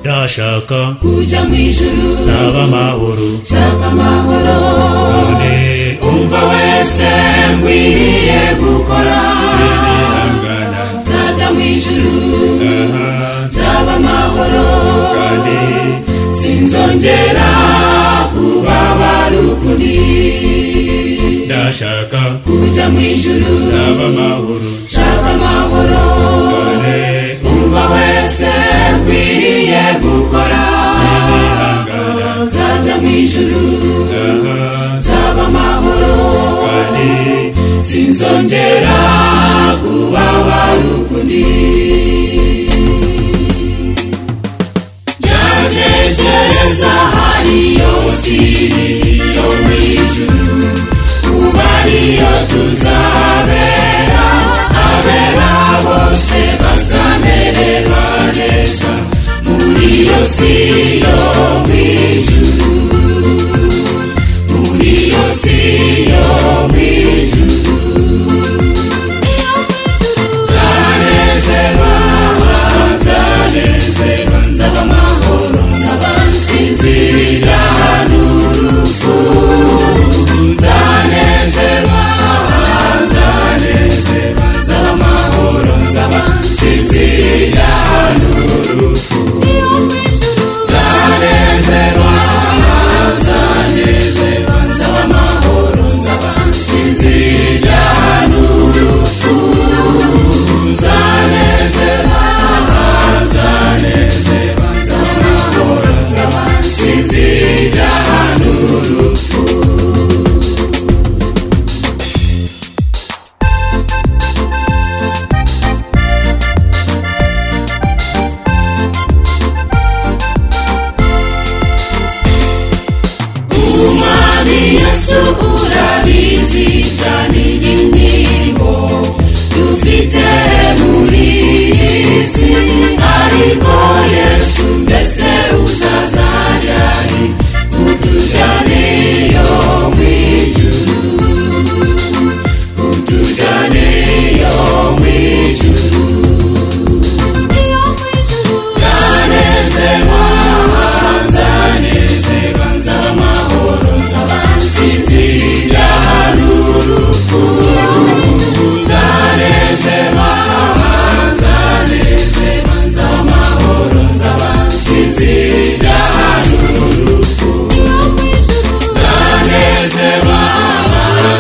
ndashaka kujya mu ijuru naba amahoro shaka amahoro none umva wese nkwiriye gukora ubwihangana nzajya mu ijuru nzaba amahoro kandi sinzongera kubabara ukundi ndashaka kujya mu ijuru naba amahoro shaka amahoro none umva wese nkwiriye gukora ubwihangana nzajya mu ijuru nzaba amahoro kandi sinzongera kubabara ukundi yajegereza hariyo siri yo mu ijuru kuba ariyo tuzabera abera bose bazamererwa neza muri iyo siri yo mu ijuru muri iyo siri yo mu ijuru nzanezerwa nzanezerwa nzaba amahoro nzaba nsinzirira n'urupfu nzanezerwa nzanezerwa nzaba amahoro nzaba nsinzirira n'urupfu nzanezerwa nzanezerwa nzaba amahoro nzaba nsinzirira n'urupfu nzanezerwa nzanezerwa nzamahoro nzabansinzira n'urupfu umwami yesu urabizi cyane n'imiriho dufite muri iyi si ariko yesu mbese uzazajyari utujaniyo mu ijuru utujaniyo mu ijuru nzanezerwa nzanezerwa nzaba amahoro nzaba nsinzira n'urupfu nzanezerwa nzanezerwa nzaba amahoro nzaba nsinzira n'urupfu nzanezerwa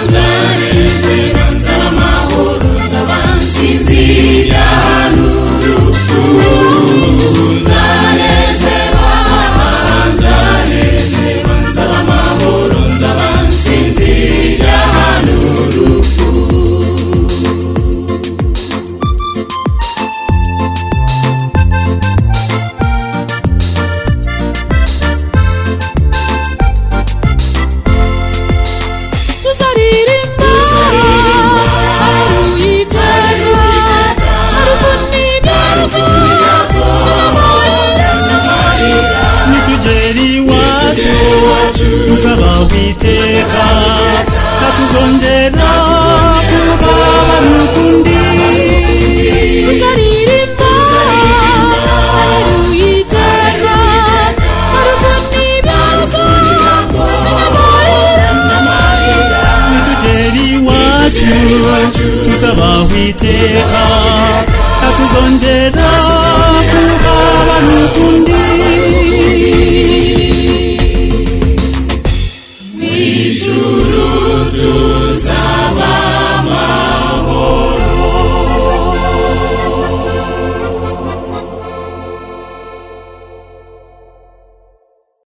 nzanezerwa nzaba amahoro nzaba nsinzira n'urupfu nzanezerwa nzanezerwa nzaba amahoro nzaba nsinzira n'urupfu tuzaririmba haleluya iteka harufu n'ibyapa nitujeri iwacu tuzaba witeka katuzongera kubaba n'ukundi tuzaririmba haleluya iteka harufu n'ibyapa nitujeri iwacu tuzaba witeka katuzongera kubaba n'ukundi